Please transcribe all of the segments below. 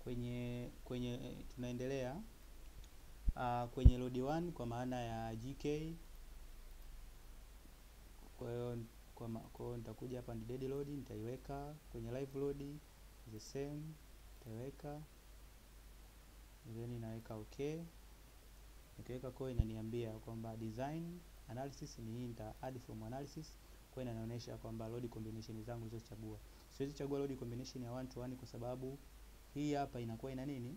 kwenye kwenye eh, tunaendelea uh, kwenye load 1 kwa maana ya GK. Kwa hiyo kwa ma- kwa hiyo nitakuja hapa ni dead load nitaiweka kwenye live load the same nitaiweka then naweka okay. Nikiweka kwa inaniambia kwamba design analysis ni hii, nita add from analysis kwa hiyo inanionyesha kwamba load combination zangu nilizochagua. Siwezi chagua load combination ya one to one kwa sababu hii hapa inakuwa ina nini?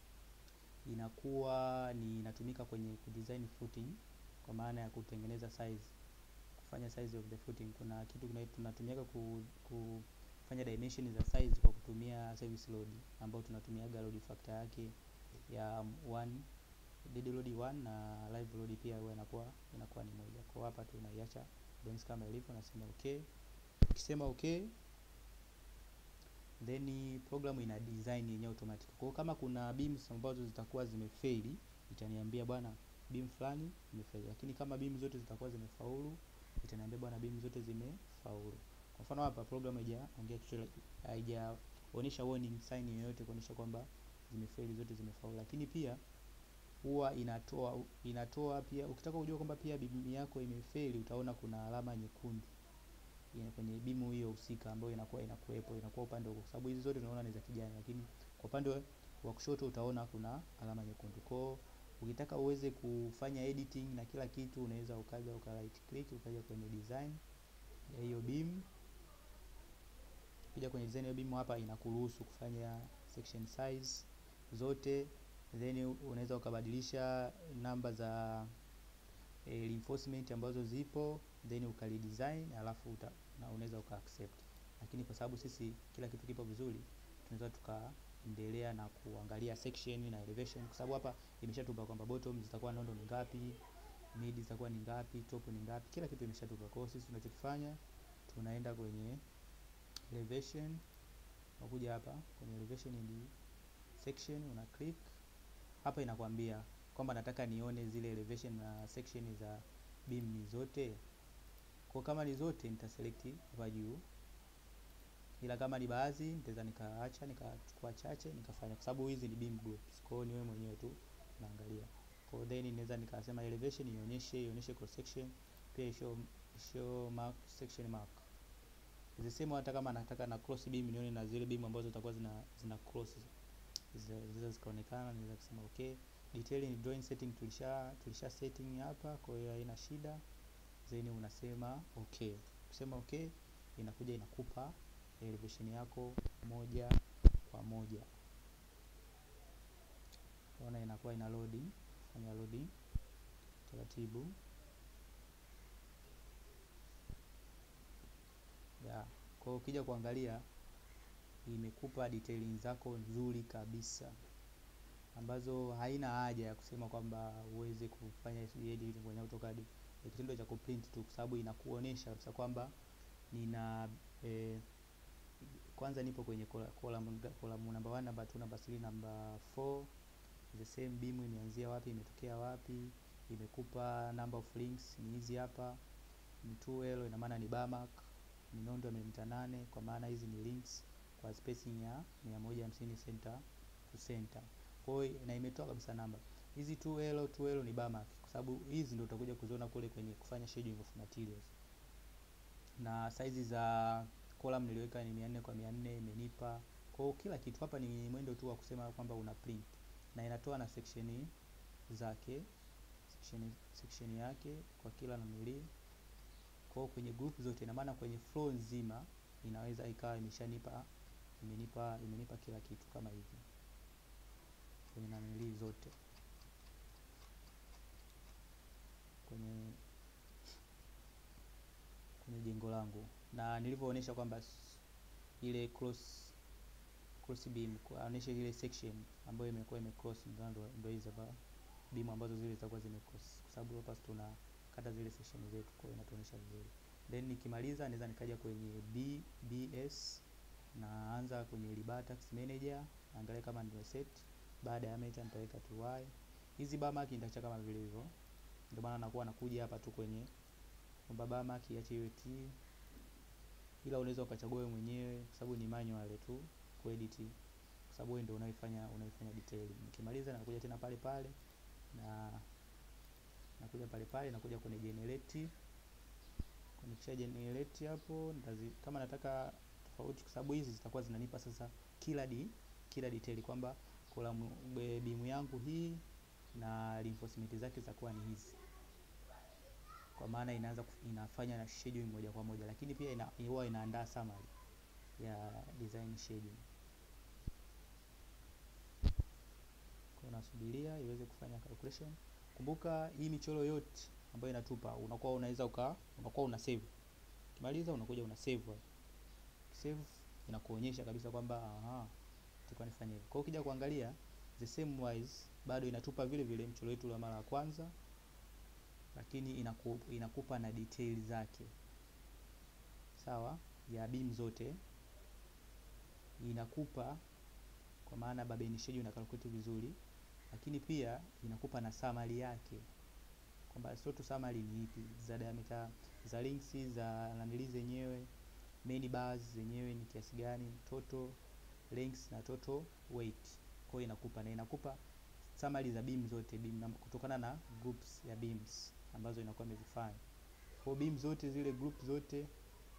Inakuwa ni inatumika kwenye kudesign footing kwa maana ya kutengeneza size, kufanya size of the footing. Kuna kitu kuna tunatumia ku, kufanya dimension za size kwa kutumia service load ambao tunatumiaga load factor yake ya one dead load 1 na live load pia huwa inakuwa inakuwa ni moja. Kwa hapa tunaiacha bones kama ilivyo, nasema okay. Ukisema okay, then program ina design yenyewe automatic. Kwa hiyo kama kuna beams ambazo zitakuwa zimefail, itaniambia bwana beam fulani imefail, lakini kama beam zote zitakuwa zimefaulu, itaniambia bwana beam zote zimefaulu. Kwa mfano hapa program haijaongea chochote, haijaonyesha warning sign yoyote kuonyesha kwamba zimefail zote zimefaulu, lakini pia huwa inatoa inatoa pia, ukitaka kujua kwamba pia beam yako imefeli, utaona kuna alama nyekundu ya kwenye bimu hiyo husika ambayo inakuwa inakuwepo inakuwa upande kwa sababu hizi zote tunaona ni za kijani, lakini kwa upande wa kushoto utaona kuna alama nyekundu. Kwa ukitaka uweze kufanya editing na kila kitu, unaweza ukaja uka right click ukaja kwenye design ya hiyo beam. Ukija kwenye design ya beam hapa inakuruhusu kufanya section size zote then unaweza ukabadilisha namba za e, reinforcement ambazo zipo then ukalidesign alafu uta, na unaweza uka accept, lakini kwa sababu sisi kila kitu kipo vizuri, tunaweza tukaendelea na kuangalia section na elevation, kwa sababu hapa imeshatupa kwamba bottom zitakuwa nondo ni ngapi, mid zitakuwa ni ngapi, top ni ngapi, kila kitu imeshatupa. Kwa hiyo sisi tunachokifanya tunaenda kwenye elevation, unakuja hapa kwenye elevation in section una click hapa inakwambia kwamba nataka nione zile elevation na section za beam ni zote. Kwa kama ni zote nitaselect hapa juu, ila kama ni baadhi nitaweza nikaacha nikachukua chache nikafanya, kwa sababu hizi ni beam groups. Kwa hiyo ni wewe mwenyewe tu unaangalia. Kwa hiyo then inaweza nikasema elevation ionyeshe ionyeshe cross section, pia show show mark section mark zisema, hata kama nataka na cross beam nione na zile beam ambazo zitakuwa zina zina cross zinaweza zikaonekana, naweza kusema okay. Detailing drawing setting tulisha tulisha setting hapa, kwa hiyo haina shida. Then unasema okay. Kusema okay, inakuja inakupa elevation yako moja kwa moja. Unaona inakuwa ina loading, fanya loading taratibu ya. Kwa hiyo ukija kuangalia imekupa detailing zako nzuri kabisa ambazo haina haja ya kusema kwamba uweze kufanya editing kwenye AutoCAD. Ni kitendo cha kuprint tu, kwa sababu inakuonesha kabisa kwamba nina eh, kwanza nipo kwenye column column number 1 number 2 number 3 number 4 the same beam imeanzia wapi imetokea wapi, imekupa number of links ni hizi hapa, ni 2L ina maana ni bar mark, ni nondo ya milimita 8 kwa maana hizi ni links kwa spacing ya 150 center to center. Kwa hiyo na imetoa kabisa namba hizi 2L 2L ni bar mark, kwa sababu hizi ndio utakuja kuziona kule kwenye kufanya shading of materials. Na size za column niliweka ni 400 kwa 400 imenipa. Kwa hiyo kila kitu hapa ni mwendo tu wa kusema kwamba una print na inatoa na section zake section, section yake kwa kila nanili. Kwa hiyo kwenye group zote, ina maana kwenye flow nzima inaweza ikawa imeshanipa imenipa imenipa kila kitu kama hivi kwenye nanili zote kwenye kwenye jengo langu, na nilivyoonyesha kwamba ile cross cross beam kuonyesha ile section ambayo imekuwa imecross, ndio ndio hizo hapa beam ambazo zile zitakuwa zimecross, kwa sababu hapa tuna kata zile section zetu, kwa hiyo inatuonyesha vizuri. Then nikimaliza naweza nikaja kwenye BBS naanza kwenye Libatax manager, angalia kama ndio set. Baada ya meta nitaweka tu y. Hizi bar mark nitaacha kama vile hivyo, ndio maana nakuwa nakuja hapa tu kwenye kwamba bar mark iache iwe t, ila unaweza ukachagua wewe mwenyewe, kwa sababu ni manual tu kuedit, kwa sababu wewe ndio unaifanya unaifanya detailing. Nikimaliza nakuja tena pale pale na nakuja pale pale nakuja kwenye generate nikisha generate hapo ndazi, kama nataka tofauti, kwa sababu hizi zitakuwa zinanipa sasa kila di, kila detail kwamba column beam yangu hii na reinforcement zake zitakuwa ni hizi, kwa maana inaanza inafanya na scheduling moja kwa moja, lakini pia ina, huwa inaandaa summary ya design schedule. Kwa nasubiria iweze kufanya calculation. Kumbuka hii michoro yote ambayo inatupa unakuwa unaweza uka unakuwa una save. Ukimaliza unakuja una save. Save inakuonyesha kabisa kwamba aha, tulikuwa nifanye hivi. Kwa hiyo ukija kuangalia the same wise bado inatupa vile vile mchoro wetu wa mara ya kwanza, lakini inaku, inakupa na detail zake sawa, ya beam zote inakupa, kwa maana Babel schedule ina calculate vizuri, lakini pia inakupa na summary yake kwamba sio tu summary ni ipi za diameter za links za nanili zenyewe main bars zenyewe ni kiasi gani, total lengths na total weight. Kwa hiyo inakupa na inakupa summary za beam zote beam kutokana na groups ya beams ambazo inakuwa imezifanya. Kwa beam zote zile group zote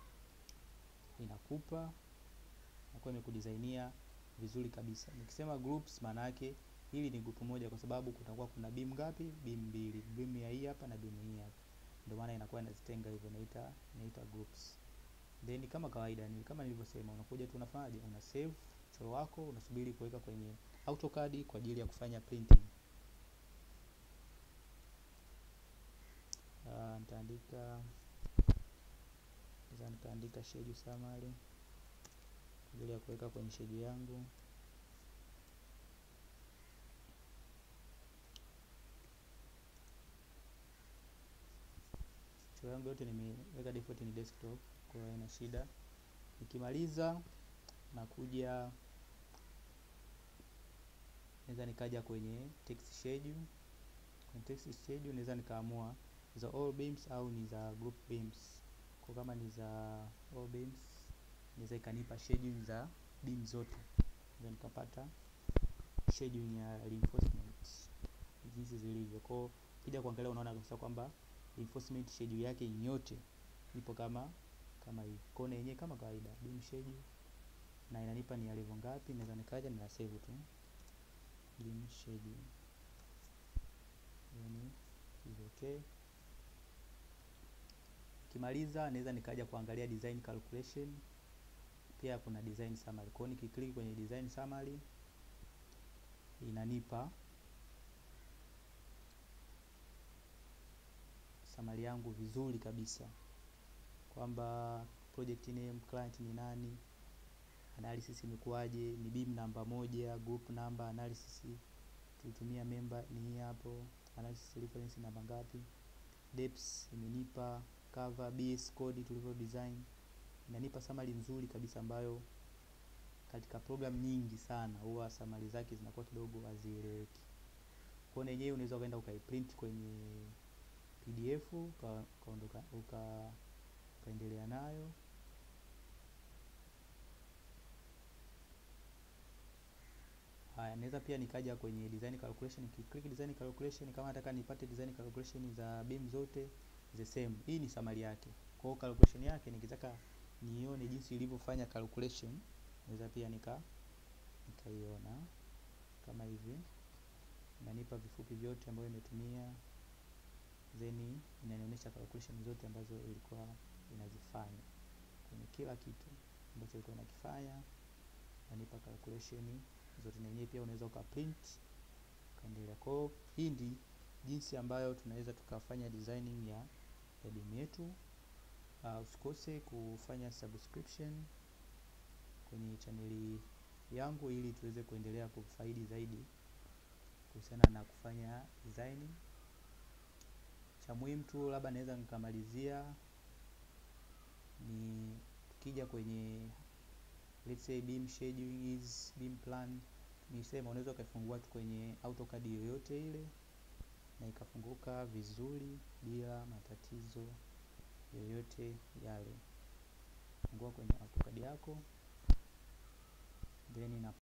inakupa inakuwa imekudesignia vizuri kabisa. Nikisema groups maana yake hili ni group moja, kwa sababu kutakuwa kuna beam ngapi? Beam mbili, beam ya hii hapa na beam hii hapa, ndio maana inakuwa inazitenga hivyo, inaita inaita groups. Then kama kawaida ni kama nilivyosema, unakuja tu unafanyaje, una save mchoro wako, unasubiri kuweka kwenye AutoCAD kwa ajili ya kufanya printing. Uh, nitaandika sasa, nitaandika schedule summary kwa ajili ya kuweka kwenye schedule yangu. Michoro yangu yote nimeweka default ni desktop, kwa hiyo haina shida. Nikimaliza nakuja naweza nikaja kwenye text schedule. Kwenye text schedule naweza nikaamua za all beams au ni za group beams. Kwa kama ni za all beams naweza ikanipa schedule za beam zote, naweza nikapata schedule ya reinforcement jinsi zilivyo. Kwa kija kuangalia unaona kabisa kwamba reinforcement schedule yake yote ipo kama kama hivi. Kwa hiyo yenyewe kama kawaida beam schedule na inanipa ni level ngapi, naweza nikaja na save tu beam schedule yani is okay. Kimaliza naweza nikaja kuangalia design calculation, pia kuna design summary. Kwa hiyo nikiklik kwenye design summary inanipa summary yangu vizuri kabisa kwamba project name, client ni nani, analysis imekuwaje, ni beam namba moja, group number, analysis tulitumia member ni hii hapo, analysis reference namba ngapi, depths imenipa, cover, base code tulivyo design, inanipa summary nzuri kabisa ambayo katika program nyingi sana huwa summary zake zinakuwa kidogo hazieleweki. Kwa hiyo yenyewe unaweza ukaenda ukaiprint kwenye PDF ukaondoka uka ukaendelea nayo. Haya, naweza pia nikaja kwenye design calculation, nikiclick design calculation, kama nataka nipate design calculation za beam zote the same. Hii ni summary yake. Kwa hiyo calculation yake nikitaka nione jinsi ilivyofanya calculation, naweza pia nika nikaiona kama hivi, inanipa vifupi vyote ambayo imetumia then inanionyesha calculation zote ambazo ilikuwa inazifanya kwenye kila kitu ambacho ilikuwa inakifanya, inanipa calculation zote, na yenyewe pia unaweza ukaprint ukaendelea. Kwa hiyo hii ndi jinsi ambayo tunaweza tukafanya designing ya, ya beam yetu. Uh, usikose kufanya subscription kwenye chaneli yangu ili tuweze kuendelea kufaidi zaidi kuhusiana na kufanya designing cha muhimu tu labda naweza nikamalizia ni tukija kwenye let's say beam scheduling is beam plan, nisema unaweza ukaifungua tu kwenye AutoCAD yoyote ile na ikafunguka vizuri bila matatizo yoyote yale. Fungua kwenye AutoCAD yako then ina